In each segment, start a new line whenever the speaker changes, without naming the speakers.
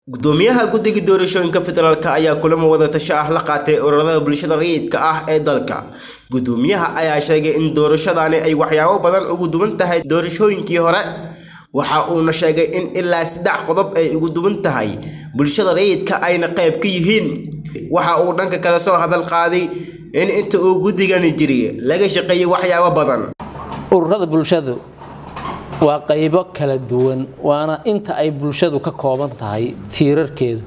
gudoomiyaha guddiga doorashooyinka federaalk ayaa kulamo wadatasho ah la qaatay ururada bulshada rayidka ah ee dalka gudoomiyaha ayaa sheegay in doorashadani ay waxyaabo badan ugu duwan tahay doorashooyinkii hore waxa uuna sheegay in ilaa saddex qodob ay ugu duwan tahay bulshada rayidka ayna qayb ka yihiin waxa uu dhanka kale soo hadal qaaday in inta uu guddigani jiray laga shaqeeyay waxyaabo badan
ururada bulshadu waa qaybo kala duwan waana inta ay bulshadu ka kooban tahay tiirarkeedu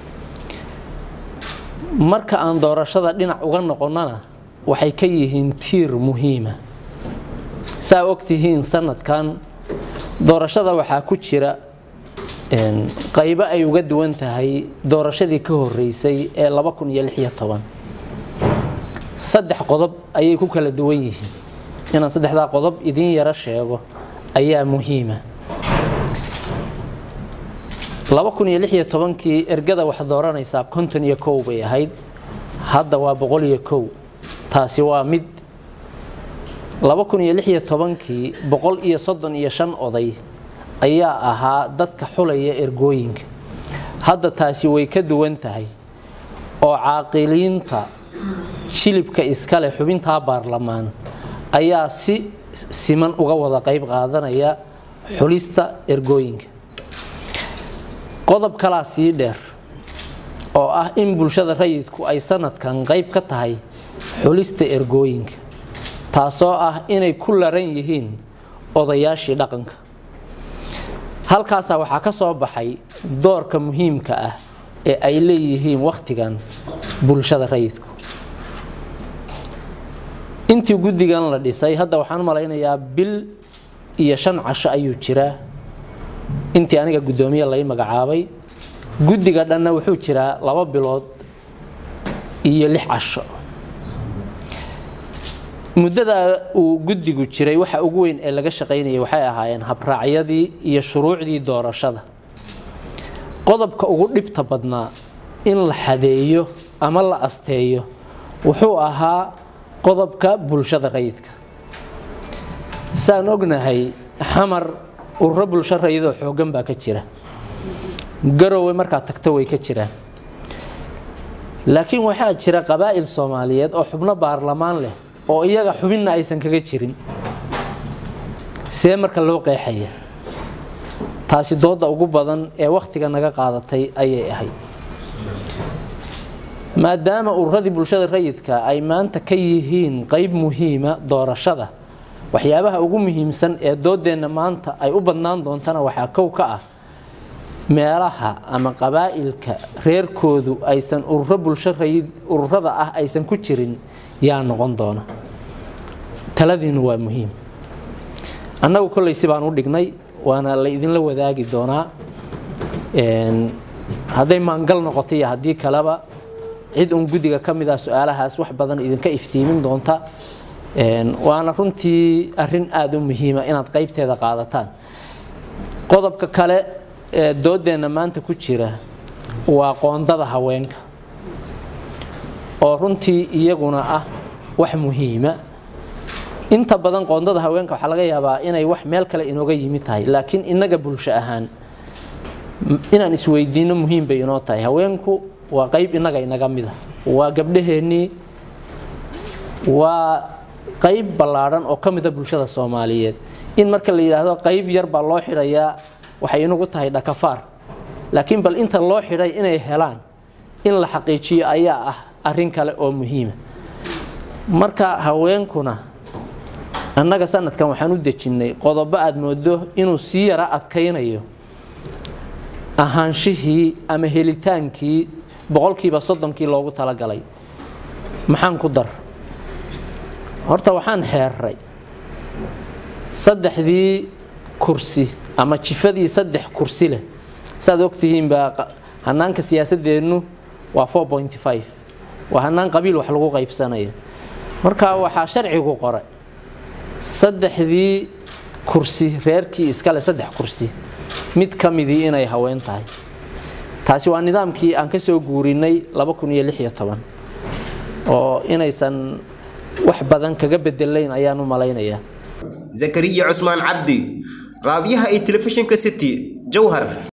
marka aan doorashada dhinac uga noqonnana waxay ka yihiin tiir muhiima saa ogtihiin sanadkan doorashada waxaa ku jira qaybo ay uga duwan tahay doorashadii ka horeysay ee saddex qodob ayay ku kala duwan yihiin inaan saddexdaa qodob idiin yaro sheego ayaa muhiima kii ergada wax dooranaysaa konton iyo kow bay ahayd hadda waa boqol iyo kow taasi waa mid kii boqol iyo soddon iyo shan oday ayaa ahaa dadka xulaya ergooyinka hadda taasi way ka duwan tahay oo caaqiliinta jilibka iskale xubintaa baarlamaan ayaa si siman uga wada qayb qaadanaya xulista ergooyinka qodob kalaa sii dheer oo ah in bulshada rayidku ay sanadkan qayb ka tahay xulista ergooyinka taasoo ah inay ku laran yihiin odayaashii dhaqanka halkaasaa waxaa ka soo baxay doorka muhiimka ah ee ay leeyihiin wakhtigan bulshada rayidku intii guddigan la dhisay hadda waxaan malaynayaa bil iyo shan casho ayuu jiraa intii aniga guddoomiye lay magacaabay guddiga dhanna wuxuu jiraa laba bilood iyo lix casho muddada uu guddigu jiray waxa ugu weyn ee laga shaqaynayay waxay ahaayeen habraacyadii iyo shuruucdii doorashada qodobka ugu dhibta badnaa in la xadeeyo ama la asteeyo wuxuu ahaa qodobka bulshada rayidka saan ognahay xamar ururo bulsho rayidoo xooggan baa ka jira garowe markaad tagto way ka jiraan laakiin waxaa jira qabaa'il soomaaliyeed oo xubno baarlamaan leh oo iyaga xubinna aysan kaga jirin see marka loo qeexaya taasi dooda ugu badan ee wakhtiga naga qaadatay ayay ahayd maadaama ururadii bulshada rayidka ay maanta ka yihiin qayb muhiima doorashada waxyaabaha ugu muhiimsan ee doodeenna maanta ay u badnaan doontana waxaa kow ka ah meelaha ama qabaa'ilka reerkoodu aysan ururo bulsho rayid ururada ah aysan ku jirin yaa noqon doona taladiinu waa muhiim annagu kolley si baan u dhignay waana la idinla wadaagi doonaa hadday maangal noqoto iyo haddii kaleba cid uun guddiga ka mid ah su-aalahaas wax badan idinka iftiimin doonta waana runtii arin aada u muhiima inaad qaybteeda qaadataan qodobka kale ee doodeenna maanta ku jira waa qoondada haweenka oo runtii iyaguna ah wax muhiima inta badan qoondada haweenka waxaa laga yaabaa inay wax meel kale inooga yimid tahay laakiin innaga bulsho ahaan inaan isweydiino muhiim bay inoo tahay haweenku waa qayb innaga inaga mida waa gabdhaheennii waa qayb ballaadhan oo ka mida bulshada soomaaliyeed in marka la yidhaahdo qayb yar baa loo xidhayaa waxay inagu tahay dhakafaar laakiin bal inta loo xidhay inay helaan in la xaqiijiyo ayaa ah arrin kale oo muhiima marka haweenkuna annaga sanadkan waxaan u dejinnay qodobo aad moodo inuu sii yara adkaynayo ahaanshihii ama helitaankii boqolkiiba soddonkii loogu talagalay maxaan ku dar horta waxaan xeeray saddexdii kursi ama jifadii saddex kursi leh saaad ogtihiinbaa hanaanka siyaasadeennu waa waa hanaan qabiil wax lagu qaybsanayo marka waxaa sharcigu qoray saddexdii kursi reerkii iskale saddex kursi mid ka midii inay haween tahay taasi waa nidaamkii aan ka soo guurinay oo inaysan wax badan kaga bedelayn ayaan u malaynayaa
zakariya cusmaan cabdi raadiyaha iyo telefishinka city jowhar